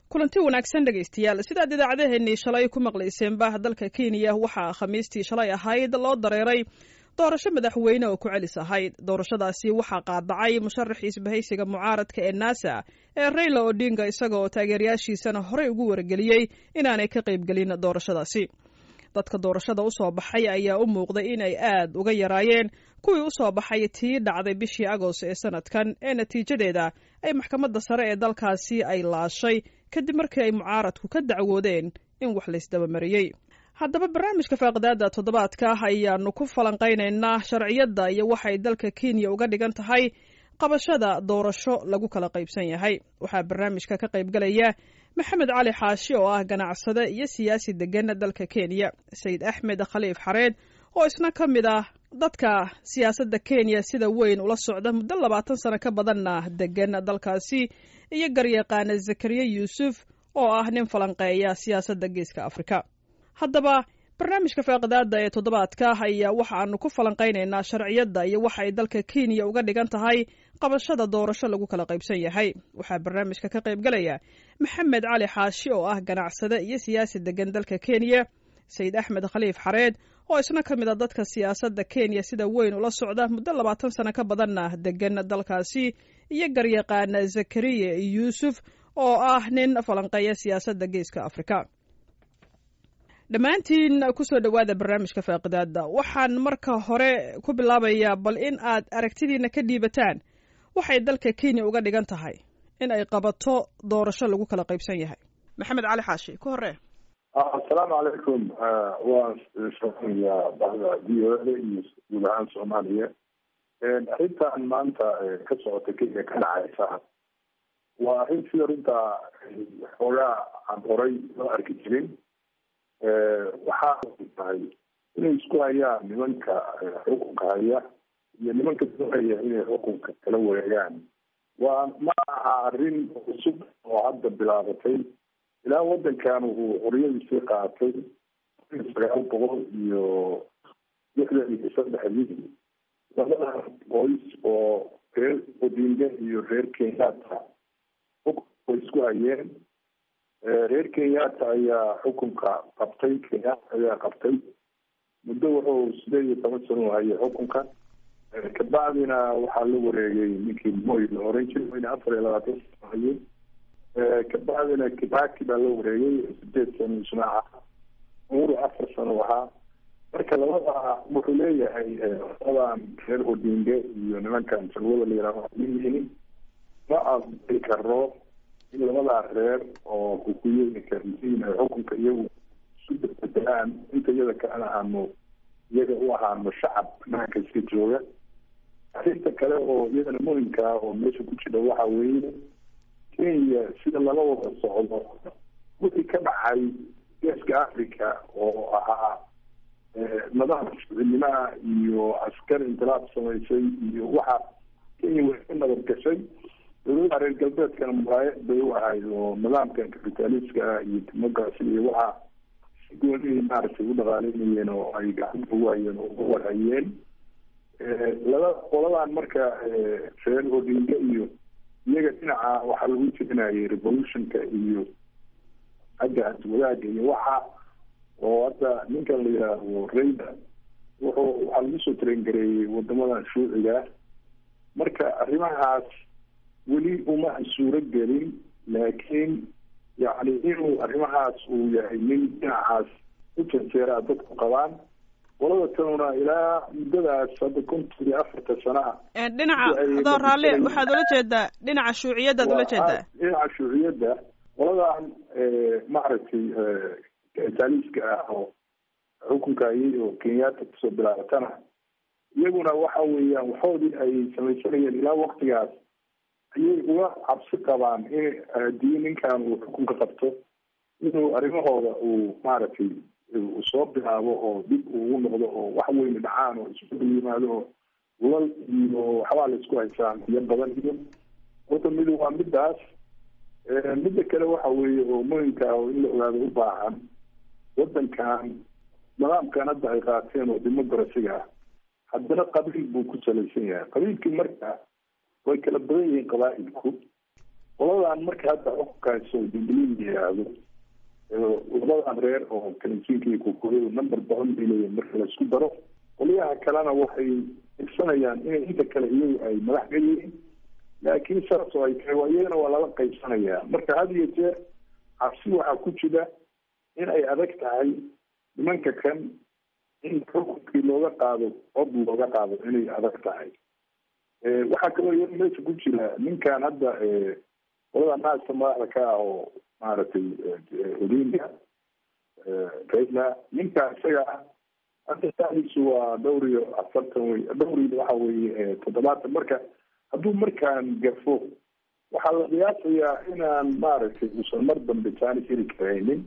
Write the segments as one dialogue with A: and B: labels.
A: kulanti wanaagsan dhegaystayaal sidaad idaacadeheennii shalay ku maqlayseenba dalka kenya waxaa khamiistii shalay ahayd loo dareeray doorasho madaxweyne oo ku celis ahayd doorashadaasi waxaa qaadacay musharaxii isbahaysiga mucaaradka ee nasa ee rayla odinga isaga oo taageerayaashiisana horey ugu wargeliyey inaanay ka qaybgelin doorashadaasi dadka doorashada u soo baxay ayaa u muuqday in ay aad uga yaraayeen kuwii u soo baxay tii dhacday bishii agost ee sanadkan ee natiijadeeda ay maxkamadda sare ee dalkaasi ay laashay kadib markii ay mucaaradku ka dacwoodeen in wax laysdabamariyey haddaba barnaamijka faaqidaada toddobaadka ayaanu ku falanqaynaynaa sharciyadda iyo waxay dalka kenya uga dhigan tahay qabashada doorasho lagu kala qaybsan yahay waxaa barnaamijka ka qaybgalaya maxamed cali xaashi oo ah ganacsade iyo siyaasi degan dalka kenya sayid axmed khaliif xareed oo isna ka mid ah dadka siyaasadda kenya sida weyn ula socda muddo labaatan sano ka badanna degan dalkaasi iyo garyaqaana zakariya yuusuf oo ah nin falanqeeya siyaasadda geeska afrika haddaba barnaamijka faaqidaada ee toddobaadka ayaa waxaanu ku falanqaynaynaa sharciyadda iyo waxa ay dalka kenya uga dhigan tahay qabashada doorasho lagu kala qaybsan yahay waxaa barnaamijka ka qaybgalaya maxamed cali xaashi oo ah ganacsade iyo siyaasi degan dalka kenya sayid axmed khaliif xareed oo isna ka mid a dadka siyaasadda kenya sida weyn ula socda muddo labaatan sano ka badanna degan dalkaasi iyo garyaqaana zakariya yuusuf oo ah nin falanqeeya siyaasadda geeska afrika dhammaantiin kusoo dhowaada barnaamijka faaqidaada waxaan marka hore ku bilaabayaa bal in aad aragtidiina ka dhiibataan waxay dalka kenya uga dhigan tahay in ay qabato doorasho lagu kala qaybsan yahay maxamed cali xaashi ku hore
B: assalaamu calaykum waan shaqeynaya bahda v o da iyo guud ahaan soomaaliya arrintan maanta ka socota kenya ka dhacaysa waa arrin sida runtaa xoogaa aan horay loo arki jirin waxaa tahay inay isku hayaan nimanka xukunka haya iyo nimanka doonaya inay xukunka kala wareegaan waa ma aha arrin cusub oo hadda bilaabatay ilaa wadankan uu xoriyadiisii qaatay sagaal boqol iyo lixdan iyo saddexdii labada qoys oo reer odinga iyo reer kenyatta xukunka way isku hayeen reer kenyatta ayaa xukunka qabtay kenyatta ayaa qabtay muddo wuxuu sideed iyo toban sano hayay xukunka kabacdina waxaa la wareegay ninkii moy la oran jiray wayna afar iyo labaatan sano hayay kabacdina kibaki baa la wareegay sideed sano isnaaca umuru afar sano ahaa marka labada wuxuu leeyahay labadan reer odinge iyo nimankan salwada la yihahdo leeyihiin ma aqbali karo in labadaa reer oo kukuyoyinka risiin ay xukunka iyagu isu bedelaan inta iyada kalena aanu iyaga u ahaano shacab banaanka iska jooga arrinta kale oo iyadana muhimka ah oo meesha ku jira waxa weeye kenya sida lala wada socdo wixii ka dhacay geeska africa oo ahaa nidaam shucinimaha iyo askar intilaab samaysay iyo waxa kenya way ka nabad gashay dowladaha reer galbeedkana muraayad bay u ahayd oo nidaamkan capitaliska iyo democracy iyo waxa si gooni maaragtay u dhaqaaleynayeen oo ay gacanta ugu hayeen oo ugu warhayeen laba qoladan marka reer odinga iyo iyaga dhinaca waxaa lagu jirinayay revolutionka iyo xagga wadaagga iyo waxa oo hadda ninkan la yidhaahdo rayda wuxuu waxaa lagu soo tarengareeyey wadamadan shuuciga marka arrimahaas weli uma suuro gelin laakiin yacni inuu arrimahaas uu yahay nin dhinacaas u janjeeraa dadku qabaan qolada tanuna ilaa muddadaas hadda konton iyo afarta sanaa
A: dhinaca adoo raalle waxaad ula jeedaa dhinaca shuuciyaddaad ula jeedaa
B: dhinaca shuuciyadda qoladan maaragtay kapitaliska ah oo xukunka ayay oo kenyatta kusoo bilaabatana iyaguna waxa weeyaan waxoodii ay samaysanayeen ilaa waktigaas ayay uga cabsi qabaan in haddii ninkan uu xukunka qabto inuu arrimahooda uu maaragtay uu soo bilaabo oo dib ugu noqdo oo wax weyne dhacaan oo isbedel yimaado oo lal iyo waxbaa la isku haysaan iyo badan iyo horta mid waa midaas midda kale waxa weeye oo muhimka ah oo in la ogaado u baahan wadankan nidaamkan hadda ay qaateen oo dimuqrasiga ah haddana qabiil buu ku salaysan yahay qabiilkii marka way kala badan yihiin qabaa'ilku qoladan marka hadda xukunkaasoo jubilee la yiraahdo labadan reer oo kalinjiinka iyo kukuryadu number badan bay leeyihin marka laisku daro qolyaha kalena waxay igsanayaan inay inta kale iyagu ay madax ka yihiin laakiin saas oo ay tahay waa iyagana waa lala qaybsanayaa marka had iyo jeer cabsi waxaa ku jira in ay adag tahay nimanka kan in xukunkii looga qaado cod looga qaado inay adag tahay waxaa kaloo iyada meesha ku jira ninkan hadda qolada naasta madaxda ka ah oo maaragtay odinga raila ninka isaga ah hadda saadiisu waa dhowr iyo afartan wey dhowr iyo waxa weye toddobaatan marka hadduu markaan gafo waxaa la qiyaasayaa inaan maaragtay uusan mar dambe jaanis heli karaynin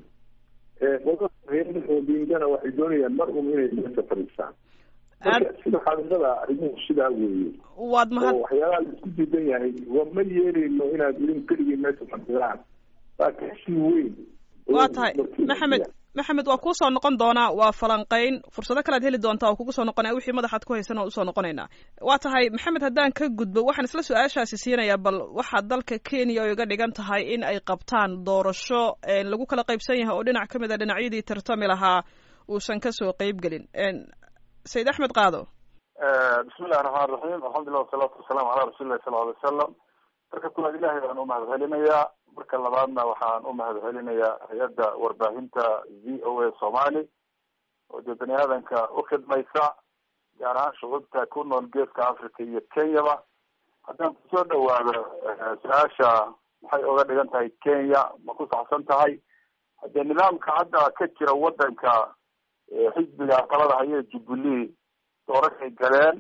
B: odingana waxay doonayaan mar un inay meesha fadhiistaan marka sida xaqiiqada arrimuhu sidaa weeye
A: waad mahad
B: oo waxyaalaha laisku diidan yahay waa ma yeeleyno inaad idin keligii meesha fadhidaan waa kasii weyn
A: waa tahay maxamed maxamed waa kuusoo noqon doonaa waa falanqeyn fursado kalead heli doontaa oo kugu soo noqonaya wixii madaxaad ku haysan oo usoo noqonaynaa waa tahay maxamed haddaan ka gudbo waxaan isla su-aashaasi siinayaa bal waxaa dalka kenya oo iga dhigan tahay in ay qabtaan doorasho lagu kala qaybsan yahay oo dhinac ka mid a dhinacyadii tartami lahaa uusan kasoo qeyb gelin sayid axmed qaado
C: bismillahi raxmaan raxiim alxamdulilah wasalaatu wasalaamu calaa rasuulillahi sala alay wasalam marka kulaad ilahay baan umahad celinayaa marka labaadna waxaan umahad celinayaa hay-adda warbaahinta v o a somali oo dee bani aadanka ukhidmaysa gaar ahaan shucuubta ku nool geeska africa iyo kenyaba haddaan kusoo dhawaado su-aasha maxay oga dhigan tahay kenya ma ku saxsan tahay haddee nidaamka hadda ka jira wadanka xisbiga talada haye jubilee doorashay galeen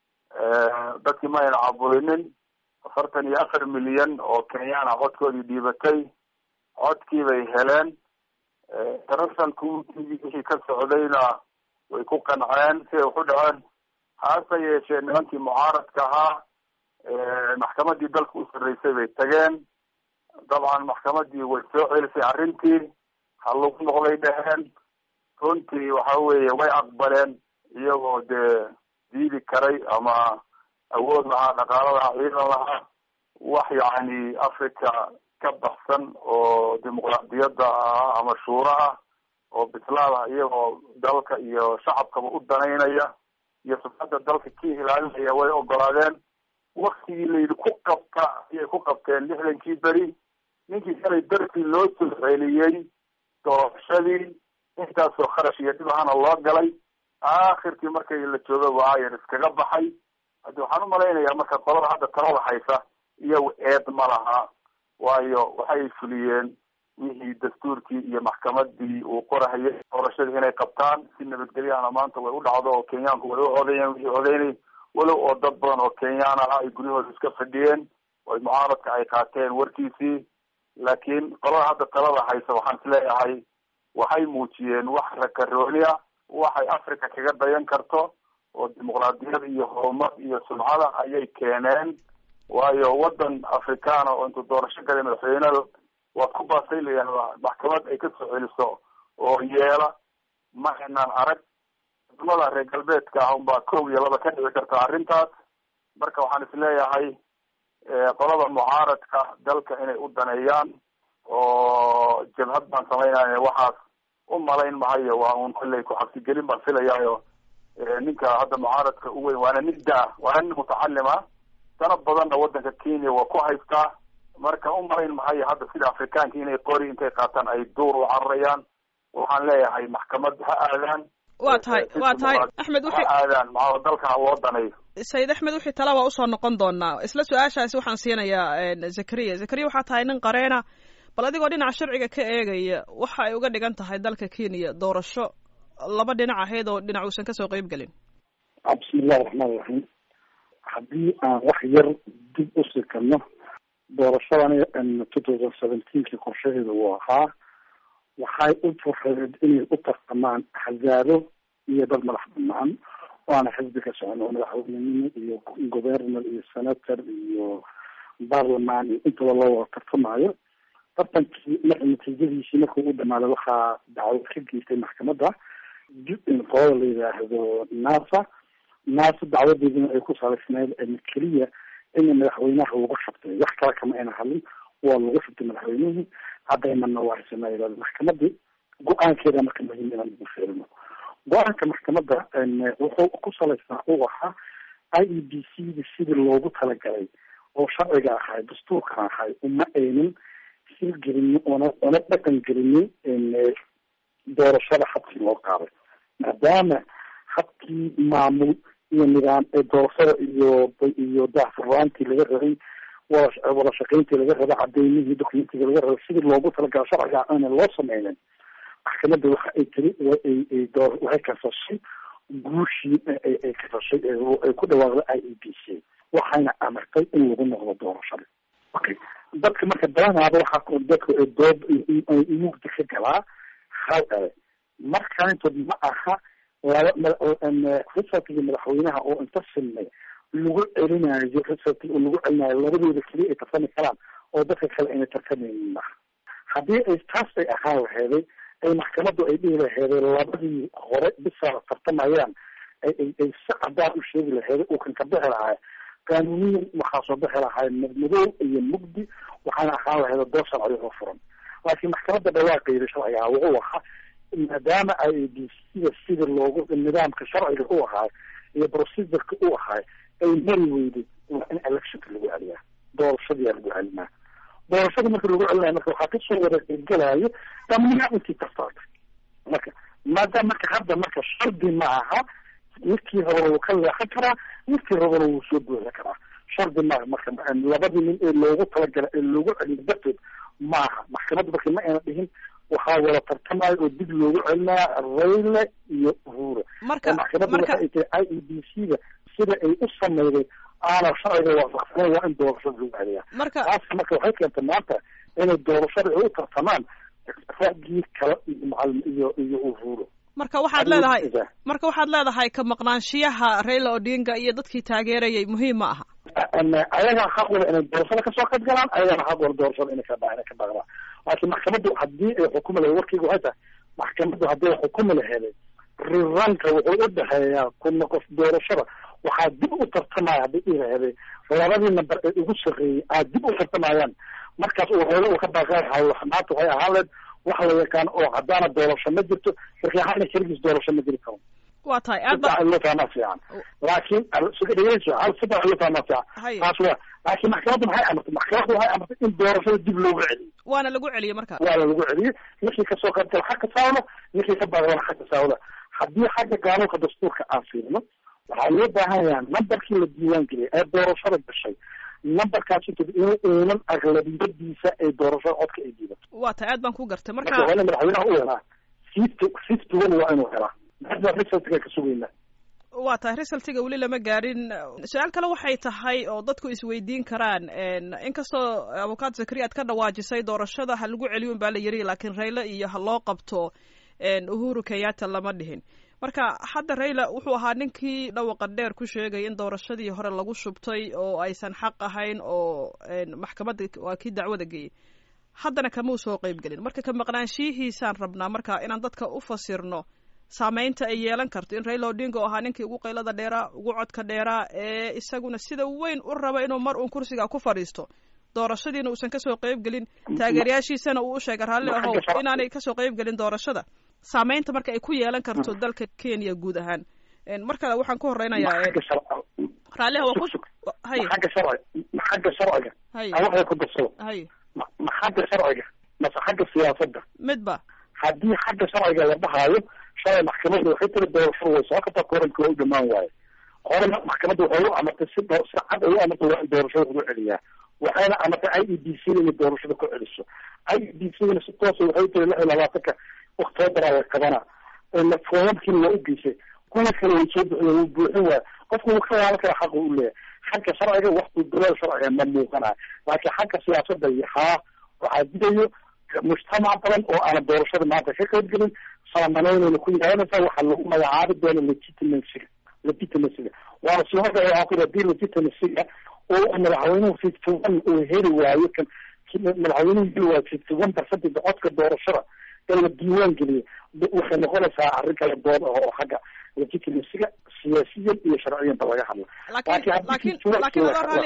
C: dadkii ma ayna cabulinin afartan iyo afar milyan oo kenyaana codkoodii dhiibatay codkii bay heleen international communitygii wixii ka socdayna way ku qanceen siday waxu dhaceen haase yeeshee nimankii mucaaradka ahaa maxkamadii dalka u sarreysay bay tageen dabcan maxkamadii way soo celisay arrintii ha lagu noqday dheheen runtii waxa weeye way aqbaleen iyagoo dee diidi karay ama awood lahaa dhaqaalo lahaa ciidan lahaa wax yacni africa ka baxsan oo dimuqraadiyadda ah ama shuuro ah oo bislaada iyagoo dalka iyo shacabkaba u danaynaya iyo sufadda dalka ka ilaalinaya way ogolaadeen waktigii layidhi ku qabta ayay ku qabteen lixdankii beri ninkii shalay dartii loo soo celiyey doorashadii intaasoo kharash iyo dhib ahana loo galay aakhirkii markay la jooga waayan iskaga baxay haddi waxaan umalaynayaa marka qolada hadda talada haysa iyagu eed ma laha waayo waxay fuliyeen wixii dastuurkii iyo maxkamadii uu qorahayay doorashadii inay qabtaan si nabadgelyahana maanta way u dhacdo oo kenyaanku way u codeeyeen wixii codeynay walow oo dad badan oo kenyaan aha ay guryahooda iska fadhiyeen oo mucaaradka ay qaateen warkiisii laakiin qolada hadda talada haysa waxaan isleeyahay waxay muujiyeen wax rakarooniya waxay africa kaga dayan karto oo dimuqraadiyad iyo horumar iyo sumcada ayay keeneen waayo wadan africana oo intuu doorasho galay madaxweynada waad ku baasay layihahda maxkamad ay kasoo celiso oo yeela ma inaan arag wadamada reer galbeedka ah unbaa kow iyo laba ka dhici karta arrintaas marka waxaan isleeyahay qolada mucaaradka dalka inay u daneeyaan oo jabhad baan samaynaya waxaas u malayn mahayo waa un kolley ku-xabsigelin baan filayaayo ninka hadda mucaaradka u weyn waana nin da waana nin mutacalima dana badanna wadanka kenya waa ku haystaa marka u malayn mahayo hadda sida afrikaanka inay qori intay qaataan ay duur u cararayaan waxaan leeyahay maxkamad ha aadaan
A: waa tahay waa tahay axmed
C: ha aadaan maa dalka ha loo daneeyo
A: sayid axmed wixii tala waa usoo noqon doonaa isla su-aashaasi waxaan siinayaa zakariya zakariya waxaa tahay nin qareena bal adigoo dhinaca sharciga ka eegaya waxa ay uga dhigan tahay dalka kenya doorasho laba dhinac ahayd oo dhinac uusan kasoo qeyb gelin
D: bismillahi raxmaan raxiim haddii aan wax yar dib u sikano doorashadani two thousand seventeenki qorshaheeda uu ahaa waxay u fureed inay u tartamaan axzaabo iyo dad madax banaan waana xisbi ka socon oo madaxweynenimo iyo governor iyo senator iyo barlaman iyo intaba loo wada tartamaayo tartankii marka natiijadiisii markuu u dhamaaday waxaa dacwad ka geystay maxkamadda qolada la yidhaahdo nasa nasa dacwadeedina ay ku salaysneyd keliya in madaxweynaha lagu shabtay wax kale kama ayna hadlin waa lagu shubtay madaxweynihii cadaymanna waa haysanaa maxkamadii go-aankeeda marka muhiim inaan ugu feerino go-aanka maxkamadda wuxuu ku salaysnaa uu ahaa i e b c da sidii loogu talagalay oo sharciga ahay dastuurka ahay uma aynan hirgelinin ona ona dhaqan gelinin doorashada habkii loo qaaday maadaama habkii maamul iyo nidaam ee doorashada iyo iyo daahfurnaantii laga rabay wada wada shaqayntii laga rabay cadeymihii dokumentiga laga rabay sidii loogu talagala sharciga aana loo sameynin maxkamadda waxa ay tiri ay door waxay kasashay guushii ay kasashay ay ku dhawaaqday i e b c waxayna amartay in lagu noqdo doorashada okay dadka marka badanaaba waxaa dadka doob mugdi ka galaa hal ele markaantood ma aha laba resultkii madaxweynaha oo inta silmay lagu celinayo result lagu celinayo labadooda keliya ay tartami karaan oo dadka kale ayna tartamaynin maha haddii ay taas ay ahaan laheeday ay maxkamaddu ay dhihi laheeday labadii hore bisaa tartamayaan ay ay si cadaan u sheegi laheeday uu kan ka bixi lahay qaanuniyan waxaa soo bixi lahay madmadow iyo mugdi waxaana ahaan laheeda door sharci oo furan laakiin maxkamadda dhawaaqeeda sharciga ah wuxuu ahaa maadaama i a b sida sida loogu nidaamka sharciga u ahaay iyo procedureka u ahaay ay mari weyday waa in electionka lagu celiyaa doorashadiyaa lagu celinaa doorashada marka lagu celinaya marka waxaa kasoo wada qeybgalayo dhammaan intii tartaartay marka maadaama marka hadda marka shardi ma aha midkii horena wuu ka leexan karaa midkii horena wuu soo buuxin karaa shardi maaha marka labadii nin ee loogu talagala ee loogu celiyo darteed maaha maxkamadda marka ma ayna dhihin waxaa wada tartamayo oo dib loogu celinaya rayle iyo uhura
A: marka
D: maxkamadda waxa ay tahay i e b c da sida ay u sameyday aana sharciga waafaqsaneyn waa in doorashada lagu celiyaa
A: marka
D: taas marka waxay keentay maanta inay doorashada ay u tartamaan raggii kale iyo macalin iyo iyo uhuro
A: marka waxaad leedahay marka waxaad leedahay ka maqnaanshiyaha raila odinga iyo dadkii taageerayay muhiim ma aha
D: ayagaa xaq wala inay doorashada kasoo qayb galaan ayagana xaq wala doorashada inay ka inay ka baaqdaan laakiin maxkamaddu haddii ay xukumi lahayd warkeyga waxay tahay maxkamaddu haddii ay xukumi laheeday riranka wuxuu u dhexeeyaa kuna qof doorashada waxaa dib u tartamaya haddii i laheeday labadii namber ee ugu sarreeyey aa dib u tartamayaan markaas uu reelo uu ka baaqan lahay maanta waxay ahaan leed wax la yaqaan oo haddaana doorasho ma jirto markii hana keligiis doorasho ma jiri karo
A: waa tahay aad ba
D: sidaa loo fahmaa fiican laakiin dhegeyso hal sidaa loo fahmaa fiican
A: Haya.
D: taas waa laakiin maxkamadda maxay amartay maxkamadda waxay amartay in doorashada dib loogu celiyo
A: waana lagu celiyey marka
D: waana lagu celiyey ninkii kasoo qaybgala xagga saawda ninkii ka baaqdana xagga saawda haddii xagga qaanuunka dastuurka aan fiirino waxaa loo baahan yahay nambarkii la diiwaan geliyay ee doorashada gashay nambarkaas inta in uunan aglabiyadiisa ay doorashada codka ay diidato
A: waa tahay aad baan ku gartay
D: marka
A: marka
D: waa in madaxweynaha u helaa fifty fifty one waa inuu helaa hadda resultka ka sugayna
A: waa tahay resultiga weli lama gaarin su-aal kale waxay tahay oo dadku isweydiin karaan inkastoo abukaat zakari aad ka dhawaajisay doorashada ha lagu celiyo baa la yiri laakiin rayle iyo ha loo qabto uhuru kenyatta lama dhihin marka hadda rayle wuxuu ahaa ninkii dhawaqa dheer ku sheegay in doorashadii hore lagu shubtay oo aysan xaq ahayn oo maxkamadda waa kii dacwada geeyey haddana kama u soo qeyb gelin marka ka maqnaanshiyihiisaan rabnaa marka inaan dadka u fasirno saameynta ay yeelan karto in raila odinga oo ahaa ninkii ugu qaylada dheeraa ugu codka dheeraa ee isaguna sida weyn u raba inuu mar uun kursiga ku fadhiisto doorashadiina uusan kasoo qeyb gelin taageerayaashiisana uu u sheegay raalli ahow inaanay kasoo qeyb gelin doorashada saameynta marka ay ku yeelan karto dalka kenya guud ahaan mar kale waxaan ku horeynayaa
D: xagga sharciga
A: raalliha waa ku hay
D: xagga sharciga ma xagga sharciga
A: hay
D: aan waxay ku darsado
A: hay
D: ma ma xagga sharciga mase xagga siyaasadda
A: midba
D: haddii xagga sharciga la dhahaayo shalay maxkamadda waxay tiri doorashada way soo kartaa koranka waa u dhamaan waaye horena maxkamadda waxay u amartay si doo- si cad ay u amartay waa in doorashada lagu celiyaa waxayna amartay i e b c inay doorashada ku celiso i e b c na si toosa waxay tiri lix iyo labaatanka oktoobaraa la qabana foomamkiina waa u geysay kuwa kale way soo buxiyeen wuu buuxin waaya qofku wuu ka waalan kara xaqa u leeyahay xagga sharciga wakti duleel sharciga ma muuqanayo laakiin xagga siyaasadda iyo haa waxaa didayo mujtamac badan oo aanan doorashada maanta ka qayb gelin saamanaynayna ku yeelanaysaa waxaa lagu magacaabi doona legitimacyga legitimacyga waana sii horda waxaa ku hadii legitimacyga oo madaxweynuhu fifty one uu heli waayo kan madaxweynuhu heli waayo fifty one percentage codka doorashada ee la diiwaan geliyay waxay noqonaysaa arrin kala dood ah oo xagga legitimacyga siyaasiyan iyo sharciyanba laga hadla
A: laakiin
D: Laakiin haddii
A: laakiin
D: fifty one
A: laakiin
D: kii
A: adoo
D: la-
A: raalli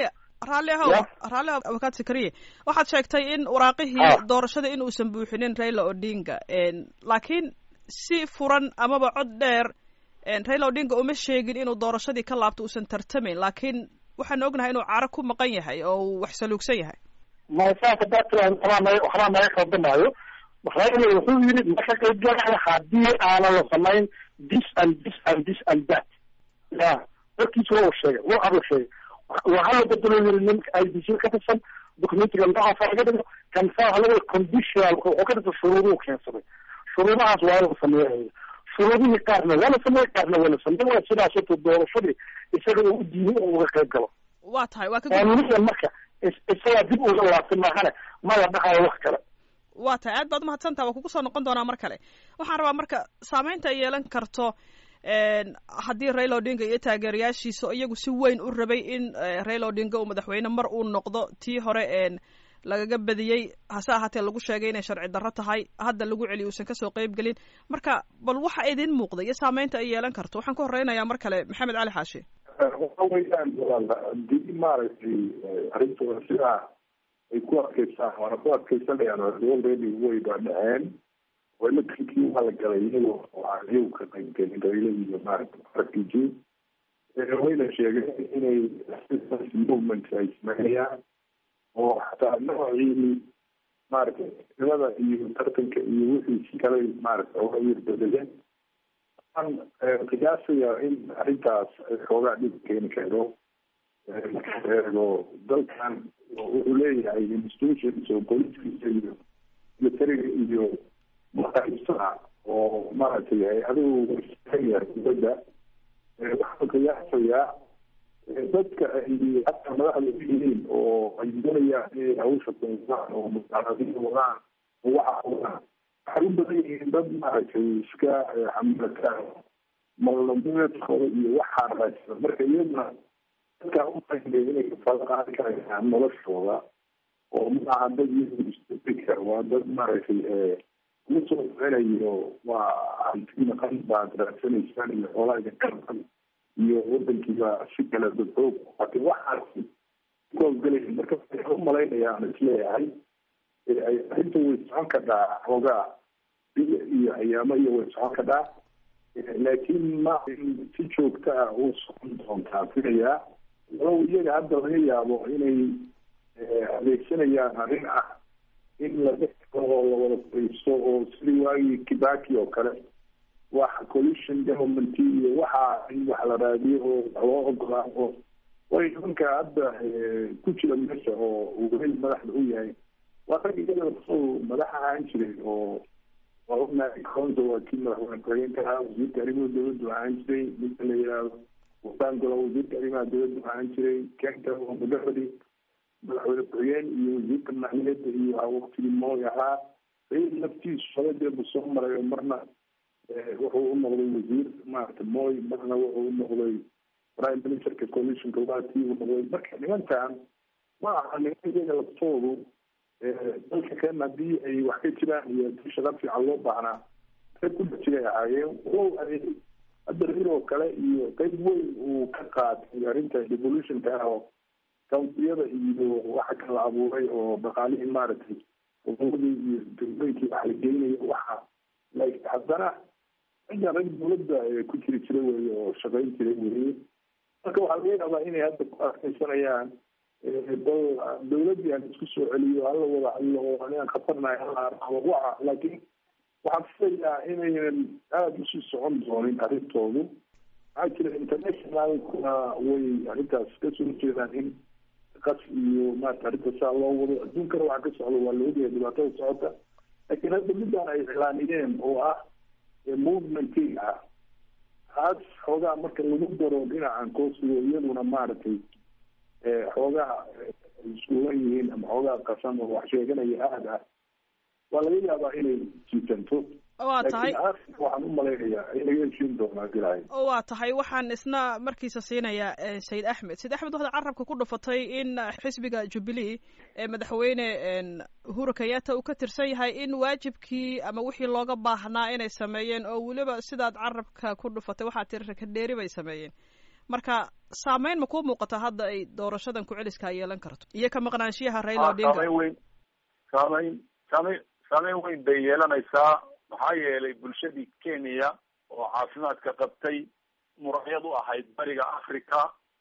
A: raalli ahow
D: Ya.
A: raalli ahow abukaad sakariye waxaad sheegtay in waraaqihii
D: Ah.
A: doorashada in uusan buuxinin raila odinga En, laakiin si furan amaba cod dheer en, raila odinga uma sheegin inuu doorashadii ka laabto uusan tartamayn laakiin waxaan ognahay inuu caro ku maqan yahay oo uu wax saluugsan yahay
D: maya saas hadaa tiraahdo waxbaa naga waxbaa naga khaldamaayo raila wuxuu yidhi ma ka qayb galaya haddii aanan la samayn this and this and this and that ya warkiisa waa uu sheegay waa abuu sheegay waa hala bedelo yiri nimanka i d c ka tirsan documentiga noocaasa laga dhigo kansaa halaga conditional wuxuu ka dhigta shuruuduhu keensaday shuruudahaas waa la sameeyay shuruudihii qaarna waa la sameeyey qaarna waa la sameeyey waa sidaas horta doorashadii isaga uu u diiday oo uga qayb galo
A: waa tahay waa ka gud-
D: qaanuuniyan marka is- isagaa dib uga laabtay maahane ma la dhahayo wax kale
A: waa tahay aad baad umahadsantaha waa kugu soo noqon doonaa mar kale waxaan rabaa marka saameynta ay yeelan karto en, haddii raila odinga iyo taageerayaashiisa oo iyagu si weyn u rabay in eh, raila odinga uu madaxweyne mar uu noqdo tii hore en lagaga badiyey hase ahaatee lagu sheegay inay sharci darro tahay hadda lagu celiyo uusan kasoo qeyb gelin marka bal waxa idin muuqda iyo saameynta ay yeelan karto waxaan ka horeynayaa mar kale maxamed cali xaashi
B: waxa weeyaan walaal haddii maaragtay arrintooda sidaa ay ku adkeystaan waana ku adkeysanayaan already way baa dhaceen walakinkii waa la galay iyagoo aan iyagu ka qayb gelin raila iyo maaragta rafiji wayna sheegeen inay resistance movement ay sameynayaan oo xataa noocii maaragtay nimada iyo tartanka iyo wixii si kale maaragta oga yar bedeleen waxaan qiyaasayaa in arrintaas ay xoogaa dhib keeni karo marka eego dalkan wuxuu leeyahay institutions oo booliskiisa iyo militariga iyo maqaybsada oo maaragtay hay-aduhu yahay dibadda waxaan qiyaasayaa dadka ay hataa madaxda u yihiin oo ay doonayaan inay hawsha kunsaan oo musaaradiin wadaan oo waxa wadaan waxay u badan yihiin dad maaragtay iska xamalataan malnameedkooda iyo waxaa raadsan marka iyaduna dadkaa u fahmay inay kafaalo qaadi karayaan noloshooda oo maaha dad iyagu isbedeka waa dad maaragtay la soo celinayo waa hantiina qan baad raadsanaysaan iyo xoolaa idinka qan iyo wadankiiba si kale dadxoog laakiin waxaasi kuhawgelaya marka waxaan u malaynaya aan isleeyahay ay arrinta way socon kadhaa xoogaa bil iyo ayaamo iyo way socon kadhaa laakiin ma in si joogta ah u socon doontaa filayaa walow iyaga hadda laga yaabo inay adeegsanayaan arrin ah in la oo la wada fadhiisto oo sidii waagii kibaki oo kale wax coalition government iyo waxa in wax la raadiyo oo wax loo ogolaa oo way nimanka hadda ku jira meesha oo uu weli madaxda u yahay waa rag iyaga kusoo madax ahaan jiray oo waa ognahay conso waa kii madaxweyne ku-xigeenka ahaa wasiirka arrimaha dowladdu ahaan jiray ninka la yidhaahdo wasaangola wasiirka arrimaha dowladdu ahaan jiray kenta oo mudafadi madaxweyne ku-xigeen iyo wasiirka madaxweyneeda iyo waqtigii mooy ahaa rail naftiisu shabadeebu soo maray oo marna wuxuu u noqday wasiir maarata mooy marna wuxuu u noqday prime ministerka coalitionka waatii uu noqday marka nimankan ma aha niman iyaga laftoodu dalka kan haddii ay wax ka jiraan iyo hadii shaqa fiican loo baahnaa rag ku dhex jiray ahaayeen wow hadda rail oo kale iyo qayb weyn uu ka qaatay arrinta revolutionka ah oo kawntiyada iyo waxa kala abuuray oo dhaqaalihii maaragtay goboladii iyo degmooyinkii wax la geynayo waxa like haddana cidda rag dawladda ku jiri jira weye oo shaqayn jira weye marka waxaa laga yaabaa inay hadda ku adkeysanayaan bal dawladdii aan isku soo celiyo hala wada hadlo oo anigaan khatarnahay hala arabo waxa laakiin waxaan filayaa inaynan aada usii socon doonin arrintoodu maxaa jira internationalkuna way arrintaas kasoo jeedaan in qas iyo maarata arrinta saa loo wado adduunkana waxa ka socda waa la ogyahay dhibaatada socota laakiin hadda midaan ay iclaaniyeen oo ah movementkii ah taas xoogaa marka lagu daro dhinacan koosigo iyaduna maaragtay xoogaa iskuulan yihiin ama xoogaa qasan oo wax sheeganaya aad ah waa laga yaabaa inay jiitanto
A: waa tahay
B: waxaan u malaynayaa in laga heshiin doonaa dilaahay
A: waa tahay waxaan isna markiisa siinayaa sayid axmed sayid axmed waxaad carabka ku dhufatay in xisbiga jubilee ee madaxweyne uhuru kenyatta uu ka tirsan yahay in waajibkii ama wixii looga baahnaa inay sameeyeen oo weliba sidaad carabka ku dhufatay waxaad tiri rakadheeri bay sameeyeen marka saameyn ma kuu muuqata hadda ay doorashadan ku-celiskaa yeelan karto iyo ka maqnaanshiyaha raila odinga
C: saameyn weyn saameyn saameyn saameyn weyn bay yeelanaysaa maxaa yeelay bulshadii kenya oo caafimaadka qabtay muraayad u ahayd bariga africa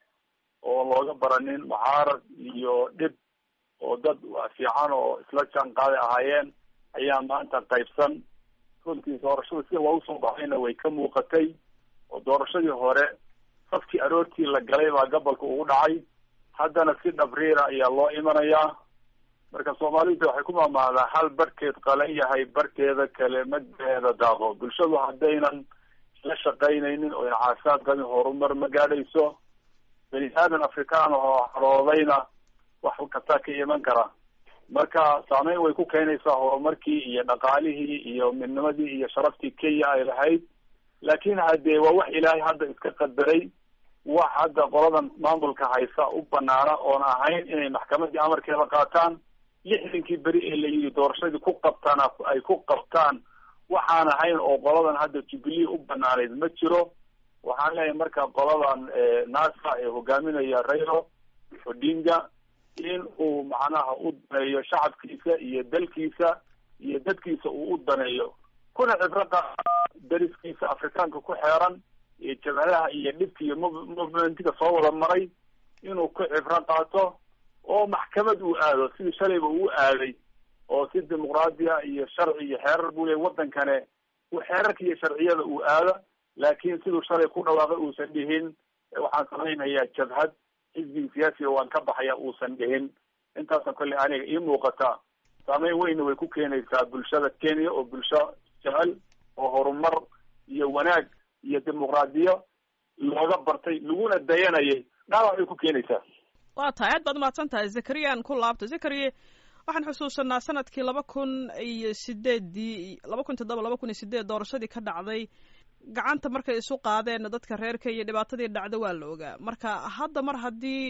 C: oo looga baranin mucaarad iyo dhib oo dad fiican oo isla jaan qaaday ahaayeen ayaa maanta qaybsan runtii doorashada sida loogu soo baxayna way ka muuqatay oo doorashadii hore safkii aroortii la galay baa gobolka ugu dhacay haddana si dhabriira ayaa loo imanayaa marka soomaalida waxay ku maamaadaa hal barhkeed qalan yahay barhkeeda kale magaceeda daaqo bulshadu haddaynan isla shaqaynaynin oo caafimaad qabin horumar ma gaadhayso bani aadan afrikaan oo haroodayna wax kastaa ka iman kara marka saameyn way ku keenaysaa horumarkii iyo dhaqaalihii iyo midnimadii iyo sharaftii kenya ay lahayd laakin hadee waa wax ilaahay hadda iska qadaray wax hadda qoladan maamulka haysa u banaana oon ahayn inay maxkamadii amarkeeda qaataan lixdankii beri ee la yidhi doorashadii ku qabtaan ay ku qabtaan waxaan ahayn oo qoladan hadda jubilee u banaanayd ma jiro waxaan leeyahay marka qoladan nasa ee hogaaminaya railo odinga in uu macnaha u daneeyo shacabkiisa iyo dalkiisa iyo dadkiisa uu u daneeyo kuna cibro qa dariskiisa afrikaanka ku xeeran iyo jabhadaha iyo dhibka iyo movementiga soo wada maray inuu ku cibro qaato oo maxkamad uu aado sidii shalayba uu aaday oo si dimuqraadiya iyo sharci iyo xeerar buu leey wadankane xeerarka iyo sharciyada uu aado laakin siduu shalay ku dhawaaqay uusan dhihin waxaan samaynayaa jabhad xisbiga siyaasiga waan ka baxaya uusan dhihin intaasna kolley aniga ii muuqata saameyn weynna way ku keenaysaa bulshada kenya oo bulsho jecel oo horumar iyo wanaag iyo dimuqraadiyo looga bartay laguna dayanayay dhaawac bay ku keenaysaa
A: waa tahay aad baad umahadsan tahay zakariyan ku laabta zakariye waxaan xusuusanaa sanadkii laba kun iyo sideeddii laba kun toddoba laba kun iyo sideed doorashadii ka dhacday gacanta markay isu qaadeen dadka reerka iyo dhibaatadii dhacda waa la ogaa marka hadda mar haddii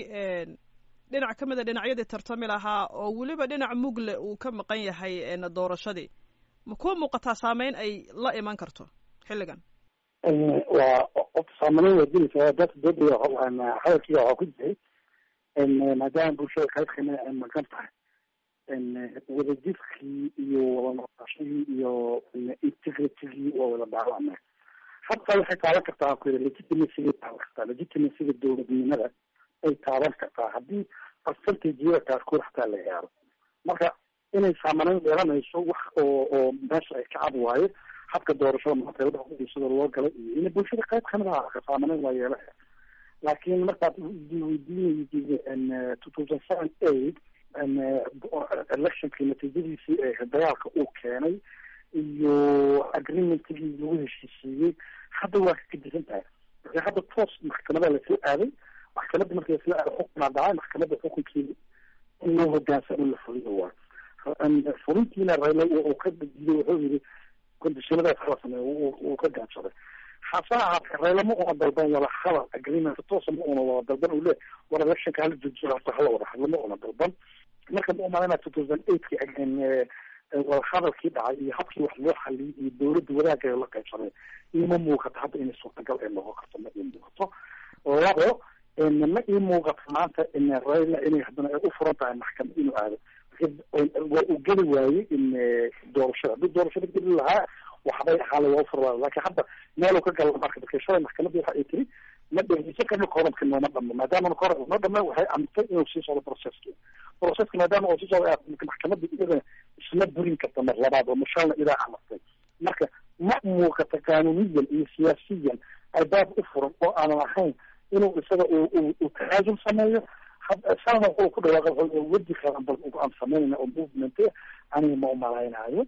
A: dhinac ka mid a dhinacyadii tartami lahaa oo weliba dhinac mugle uu ka maqan yahay doorashadii ma kuwa muuqataa saameyn ay la iman karto xilligan
D: waa saameyn waa dilaysaa dadka dooda hadalkiiga waxaa ku jiray maadaama bulshada qayb kamida ay maqan tahay wadajirkii iyo wada noqoshadii iyo integritigii waa wada dhaawacmay hataa waxay taaban kartaa ku yidhi legitimacyga taaban kartaa legitimacyga dowladnimada ay taaban kartaa haddii percentageada qaarkood hataa la gaaro marka inay saamaneyn yeelanayso wax oo oo meesha ay ka cad waayo habka doorashada maanta labada sida loo galay iyo in bulshada qayb kamid aha saamaneyn waa yeelaya laakiin markaad weydiinaysa two thousand seven eight electionkii natiijadiisii ee dagaalka uu keenay iyo agreementigii lagu heshiisiiyey hadda waa ka gedisan tahay marka hadda toos maxkamada lasoo aaday maxkamadda markii lasoo aaday xukunaa dhacay maxkamadda xukunkeeda in loo hogaansamo la fuliyo waa fulintiina rayla uu ka diiday wuxuu yidhi kondishinadaas hala sameeyo uu ka gaabsaday hase ahaatee rayla ma una dalban wada hadal agreement toosa ma una wada dalban uu le war electionka hala joojiyo horta hala wada hadlo ma una dalban marka ma umalana two thousand eightkii wada hadalkii dhacay iyo habkii wax loo xaliyay iyo dowladda wadaagga la qaybsamay ima muuqato hadda inay suurtagal ay noqon karto ma ii muuqato labo ma ii muuqato maanta in rayla inay haddana ay u furan tahay maxkamad inuu aado waa uu geli waayey in doorashada haddii doorashada geli lahaa waxbay ahaale waa ufurla laakiin hadda meel uu ka gala marka marka shalay maxkamadii waxa ay tiri ma dhegeysan karno koranka nooma dhamo maadaama koranka noo dhame waxay amrtay inuu sii socdo processki processka maadaama uu sii socdo maxkamadda iyada isma burin karta mar labaad oo mashalna ilaa amartay marka ma muuqata qaanuniyan iyo siyaasiyan albaab u furan oo aanan ahayn inuu isaga uu tanaasul sameeyo salna wuxuu ku dhawaaqa weji kalan bal aan sameynayna oo movement aniga ma umalaynaayo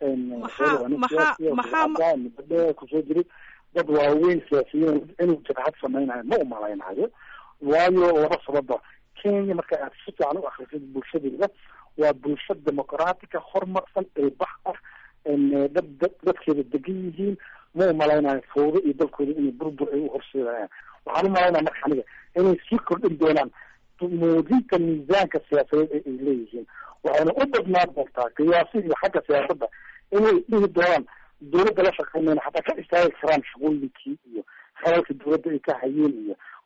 D: maxaa kusoo jiray dad waaweyn siyaasiyiin inuu jabhad samaynayo ma umalaynaayo waayo laba sababa kenya marka aad si fiican u akrisid bulshadeeda waa bulsho dimuqraatica horumarsan ilbax ah dad dad dadkeeda degan yihiin ma umalaynayo fawdo iyo dalkooda inay burbur ay u horseedayaan waxaan umalaynaya marka aniga inay sii kordhin doonaan muujinta miisaanka siyaasadeed ee ay leeyihiin waxayna u badnaan doontaa qiyaasi iyo xagga siyaasadda inay dhihi doonaan dowladda la shaqeynayna xataa ka istaagi karaan shaqooyinkii iyo halalka dowladda ay ka hayeen iyo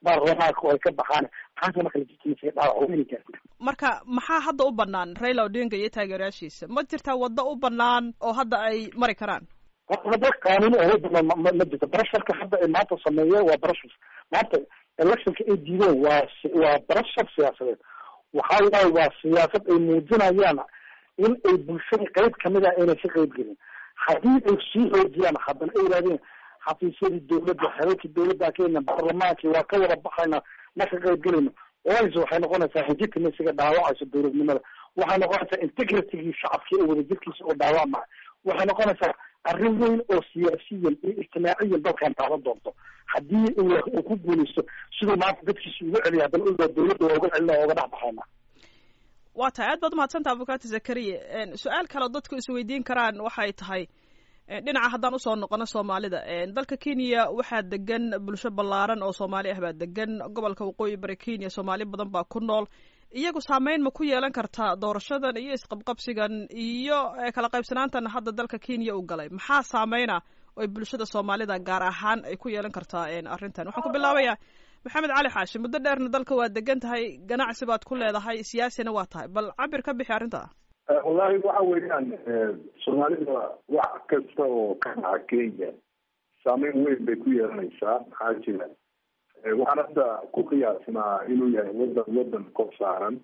D: baarlamaanka oo ay ka baxaan taasna marka legitimacy dhaawac weyni gaarta
A: marka maxaa hadda u banaan raila odinga iyo taageerayaashiisa ma jirtaa waddo u banaan oo hadda ay mari karaan
D: wada qaanuuni oo banaan ma ma jirto barasharka hadda ay maanta sameeyeen waa barashar maanta electionka ay diideen waa waa barashar siyaasadeed waxa waaye waa siyaasad ay muujinayaan in ay bulshada qayb kamid ah inay ka qayb gelin haddii ay sii xoojiyaan haddana ay yidhahdeen xafiisyadii dawladda xelalkii dawladda kenya baarlamaankii waa ka wada baxayna ma ka qayb gelayno oys waxay noqonaysaa legitimacyga dhaawacaysa dawladnimada waxay noqonaysaa integritygii shacabkii oo wadajirkiisa oo dhaawacmaya waxay noqonaysaa arrin weyn oo siyaasiyan iyo ijtimaaciyan dalkan taaban doonto haddii uu ku guuleysto siduu maanta dadkiisa uga celiya haddana uga dawladda waa uga celina oga dhex baxayna
A: waa tahay aad baad umahadsantaa abukati zakariya su-aal kale oo dadku isweydiin karaan waxay tahay dhinaca haddaan usoo noqono soomaalida dalka kenya waxaa degan bulsho ballaaran oo soomaali ah baa degan gobolka waqooyi bari kenya soomaali badan baa ku nool iyagu saameyn ma ku yeelan kartaa doorashadan iyo isqabqabsigan iyo kala qaybsanaantan hadda dalka kenya u galay maxaa saameyna oy bulshada soomaalida gaar ahaan ay ku yeelan kartaa arrintan waxaan ku bilaabayaa maxamed cali xaashi muddo dheerna dalka waa degan tahay ganacsi baad ku leedahay siyaasina waa tahay bal cabir ka bixi arrinta
B: wallahi waxa weeyaan soomaalida wax kasta oo ka dhaca kenya saameyn weyn bay ku yeelanaysaa maxaa jira waxaan hadda ku qiyaasnaa inuu yahay wadan wadan kor saaran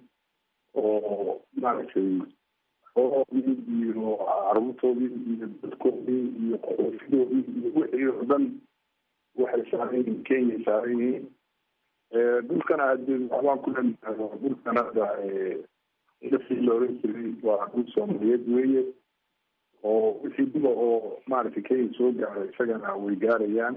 B: oo maaragtay xooloodii iyo caruurtoodii iyo dadkoodii iyo qofidoodii iyo wixii oo dhan waxay saaran yihiin kenya saaran yihiin dhulkana hadee waxbaan ku leenahay dhulkan hadda indhasii la oran jiray waa dhul soomaaliyeed weeye oo wixii diba oo maaragtay kenya soo gaaray isagana way gaarayaan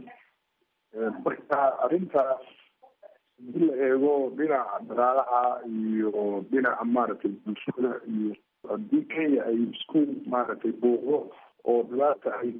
B: marka arrintaas hadii la eego dhinaca dhaqaalaha iyo dhinaca maaragtay bulshada iyo haddii kenya ay isku maaragtay buuqdo oo dhibaata ay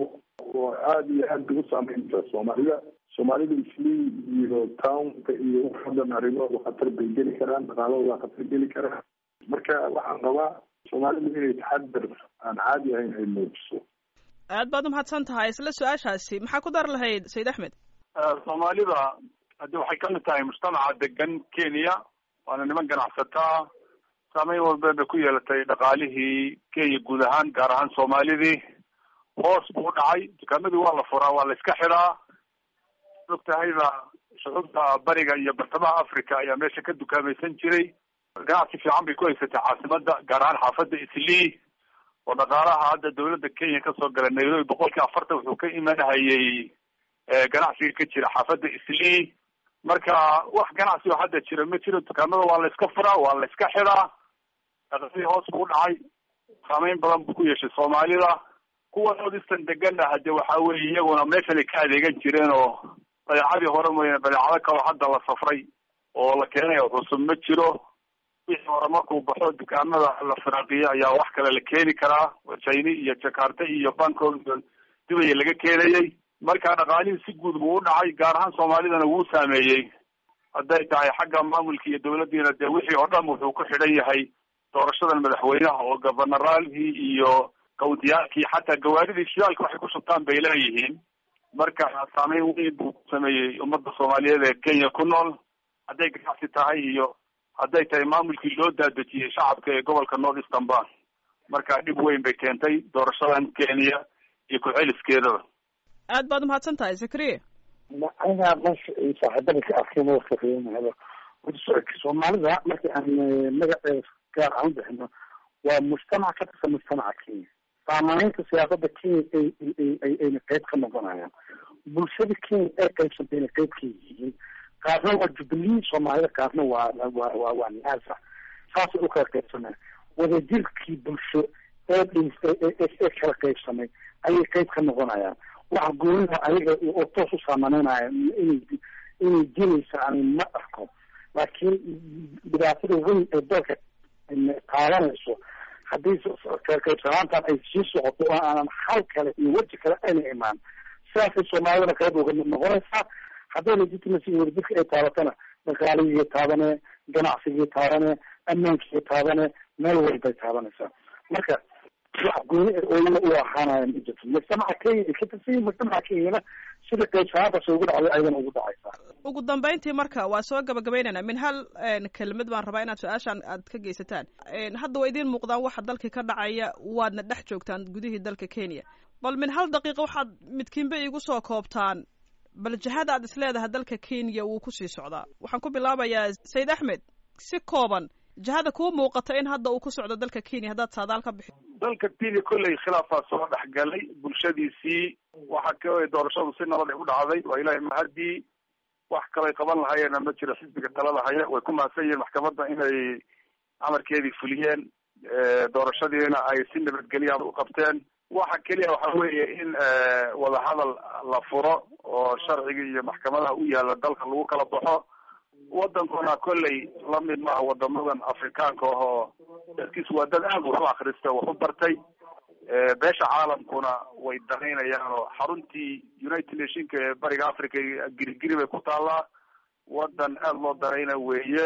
B: oo aada iyo aad bay u saameynta soomaalida soomaalida islii iyo townka iyo waxadan arrimahooda khatar bay geli karaan dhaqaalahooda khatar geli karaan marka waxaan rabaa soomaalidu inay taxadar aan caadi ahayn ay muujiso
A: aad baad umahadsan tahay isla su-aashaasi maxaa ku dar lahayd sayid axmed
C: soomaalida haddi waxay kamid tahay mujtamaca degan kenya waana niman ganacsataa saameyn walba bay ku yeelatay dhaqaalihii kenya guud ahaan gaar ahaan soomaalidii hoos buu dhacay dukaamadii waa la furaa waa la iska xidaa og tahayba shucuubta bariga iyo bartamaha africa ayaa meesha ka dukaamaysan jiray ganacsi fiican bay ku haysatay caasimada gaar ahaan xaafadda islii oo dhaqaalaha hadda dawladda kenya kasoo gala nairobi boqolkii afartan wuxuu ka imanhayay ganacsiga ka jira xaafadda islii marka wax ganacsi oo hadda jira ma jiro dukaamada waa la iska furaa waa la iska xidaa dhaqaalihii hoos buu dhacay saameyn badan buu ku yeeshay soomaalida kuwa northeastern degana hade waxa weye iyaguna meeshan ay ka adeegan jireen oo badeecadii hore mooyaane badeecado kaloo hadda la safray oo la keenay cusub ma jiro wixii hore markuu baxo dukaamada la firaaqiyo ayaa wax kale la keeni karaa china iyo jakarta iyo bangkok iyo dubaya laga keenayay marka dhaqaalihii si guud buu u dhacay gaar ahaan soomaalidana wuu saameeyey hadday tahay xagga maamulka iyo dawladdiina dee wixii oo dhan wuxuu ku xidhan yahay doorashadan madaxweynaha oo governoraalkii iyo kawntiyaalkii xataa gawaaridii shidaalka waxay ku shubtaan bay leeyihiin marka saameyn weyn buu ku sameeyey ummadda soomaaliyeed ee kenya ku nool hadday ganacsi tahay iyo hadday tahay maamulkii loo daadejiyey shacabka ee gobolka north eastern ba marka dhib weyn bay keentay doorashadan kenya iyo ku-celiskeedaba
A: aad baad umahadsan tahay zakariya
D: aniga meesha ay saaxiibada ka arkeen waa kafeynahaba soomaalida markii aan magaceeda gaar aan bixino waa mujtamac ka tirsan mujtamaca kenya saamameynta siyaasada kenya ay ayna qeyb ka noqonayaan bulshada kenya ay qaybsantayna qeyb ka yihiin qaarna waa jubilee soomaalida qaarna waa waa waa waa naasa saasay u kala qaybsanaya wadajirkii bulsho ee ee kala qaybsamay ayay qeyb ka noqonayaan waxa goonida ayaga oo toos u saamaneynaya inay inay jiraysa ani ma arko laakiin dhibaatada weyn ee dalka qaadanayso haddii qaybsanaantan ay sii socoto oo aanan hal kale iyo weji kale ayna imaan sidaasay soomaalidana qayb uga mid noqonaysaa hadday legitimacy wadajirka ay taabatana dhaqaaligii taabane ganacsigii taabane ammaankii taabane meel walbay taabanaysaa marka wax gooni ooyana u ahaanayan ma jirto mujtamaca kenya ay ka tirsan yihin mujtamaca kenyana sida qaybsanaantaas ugu dhacday ayadana ugu dhacaysaa
A: ugu dambeyntii marka waa soo gabagabaynaynaa min hal kelmad baan rabaa inaad su-aashaan aad ka geysataan hadda waa idiin muuqdaan waxa dalkii ka dhacaya waadna dhex joogtaan gudihii dalka kenya bal min hal daqiiqa waxaad midkiinba iigu soo koobtaan bal jihada aad isleedahay dalka kenya wuu kusii socdaa waxaan ku bilaabayaa sayid axmed si kooban jihada kuu muuqata in hadda uu ku socdo dalka kenya haddaad saadaal ka bixi
C: dalka kenya kolley khilaafaa soo dhexgalay bulshadiisii waxa ka doorashadu si nabad ay u dhacday waa ilaahay mahadii wax kalay qaban lahayeena ma jiro xisbiga talada haya way ku mahadsan yihiin maxkamadda inay amarkeedii fuliyeen doorashadiina ay si nabadgelya u qabteen waxa keliya waxa weeye in wadahadal la furo oo sharcigii iyo maxkamadaha u yaala dalka lagu kala baxo wadankuna kolley lamid maaha wadamadan afrikaanka ahoo dadkiis waa dad aad wax u akrista wax u bartay beesha caalamkuna way danaynayaan oo xaruntii united nationka ee bariga africa girigiri bay ku taallaa wadan aada loo danayna weeye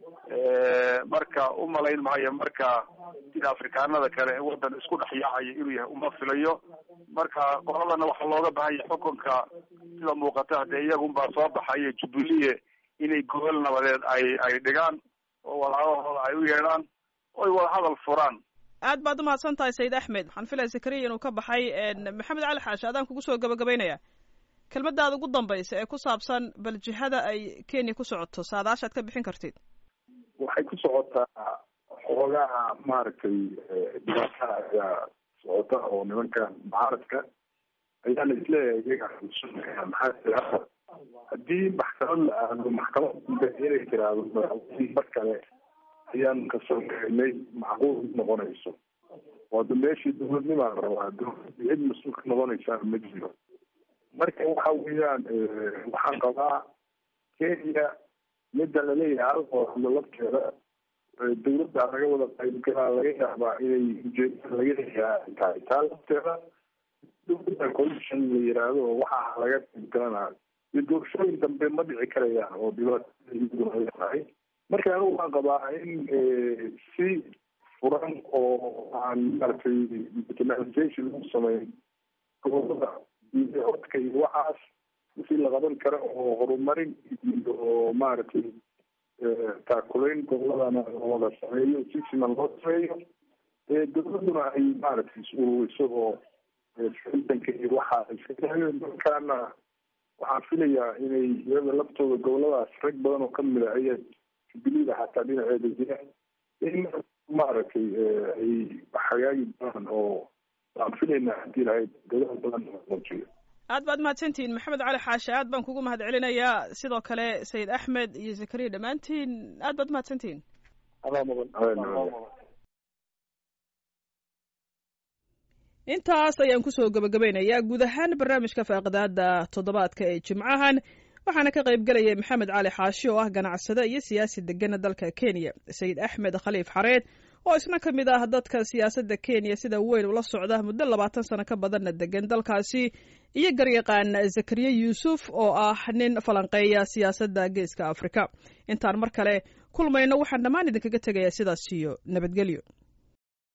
C: marka umalayn maayo marka sida afrikaanada kale ee wadan isku dhex yaacayo inuu yahay uma filayo marka qoladana waxaa looga bahan yahay xukunka sida muuqata hadee iyagunbaa soo baxayo jubilee inay gobol nabadeed ay ay dhigaan oo wadahadalhooda ay u yeedhaan oy wadahadal furaan
A: aad baad umahadsan tahay sayid axmed waxaan filaya zakariya inuu ka baxay maxamed cali xaashi adaan kugu soo gabagabaynaya kelmadaada ugu dambaysa ee ku saabsan bal jihada ay kenya ku socoto saadaashaad ka bixin kartid
B: waxay ku socotaa xoogaha maaragtay dhibaataa ayaa socota oo nimankan mucaaradka ayaa la isleeyahay iyaga maxaa jira haddii maxkamad la aado maxkamad inay tiraahdo madaxweynihii mar kale ayaan kasoo gaynay macquul noqonayso waada meeshii dawladnimaa la rabaa dawladda cid mas-uul ka noqonaysaa ma jiro marka waxa weeyaan waxaan qabaa kenya midda laleeyahay halkoo hadlo lafteeda dawladda laga wada qaybgalaa laga yaabaa inay ujeedada laga leeyahay tahay taa lafteeda dawladda commission la yiraahdo oo waxaa laga qaybgalanayo iyo doorashooyin dambe ma dhici karayaan oo dhibaataduna tahay marka anigu waan qabaa in si furan oo aan maaragtay internationalization lagu sameyn gobolada codka iyo waxaas wixii la qaban karo oo horumarin iyo maaragtay taakulayn goboladana wada sameeyo si siman loo sameeyo dawladuna ay maaragtay is-ururiso oo ciidanka iyo waxa iska markaana waxaan filayaa inay iyada laftooda goboladaas rag badan oo kamid a aya jubilida xataa dhinaceeda jira in maaragtay ay hagaagi doonaan oo waan filaynaa hadii lahayd dadaal badan muujiyo
A: aad baad mahadsantihiin maxamed cali xaashi aad baan kugu mahad celinayaa sidoo kale sayid axmed iyo zakariya dhammaantiin aad baad mahadsantihiin intaas ayaan kusoo gabagabaynayaa guud ahaan barnaamijka faaqidaada toddobaadka ee jimcahan waxaana ka qayb gelayay maxamed cali xaashi oo ah ganacsade iyo siyaasi degana dalka kenya sayid axmed khaliif xareed oo isna ka mid ah dadka siyaasadda kenya sida weyn ula socda muddo labaatan sano ka badanna degan dalkaasi iyo garyaqaan zakariya yuusuf oo ah nin falanqeeya siyaasadda geeska afrika intaan mar kale kulmayno waxaan dhammaan idinkaga tegayaa sidaas iyo nabadgelyo